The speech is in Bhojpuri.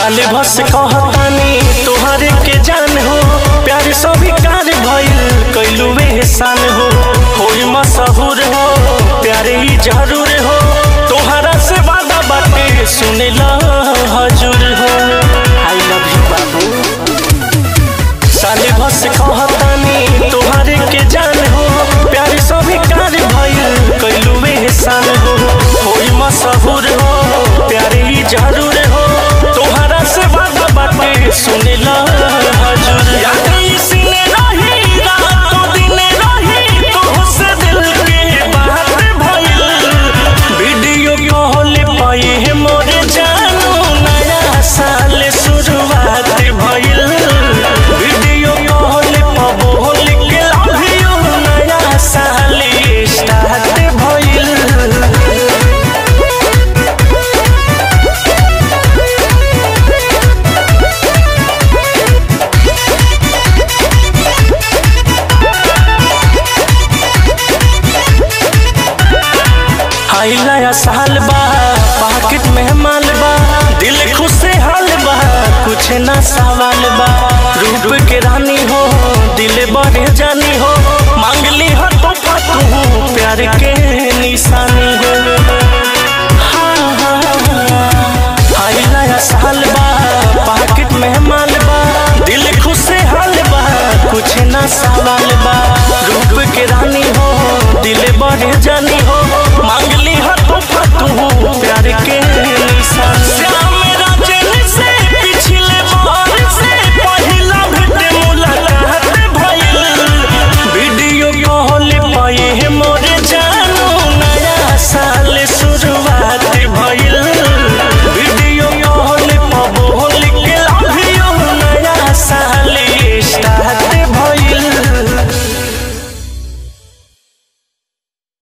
साले भस कहतानी तोहरे के जान हो प्यार सभी कार भइल कैलू एहसान हो होई मशहूर हो प्यारे ही जरूर हो तोहरा से वादा बाटे सुने ला हजूर हो आई लव यू बाबू साले भस कहतानी तोहरे के जान हो प्यार सभी कार भइल कैलू एहसान हो होई मशहूर हो प्यारे ही जरूर हो तोहरा से वादा बाटे सुने ला हजूर याद इसने रही रातों दिन रही तोहसे दिल के बात भइल वीडियो कॉल पाए है मोरे जानू नया साल शुरुआत भइल वीडियो कॉल पर बोल के लव यू नया साल स्टार्ट भइल हाई नया साल बा पाकिट में माल बा दिल खुश हाल बा कुछ ना सावा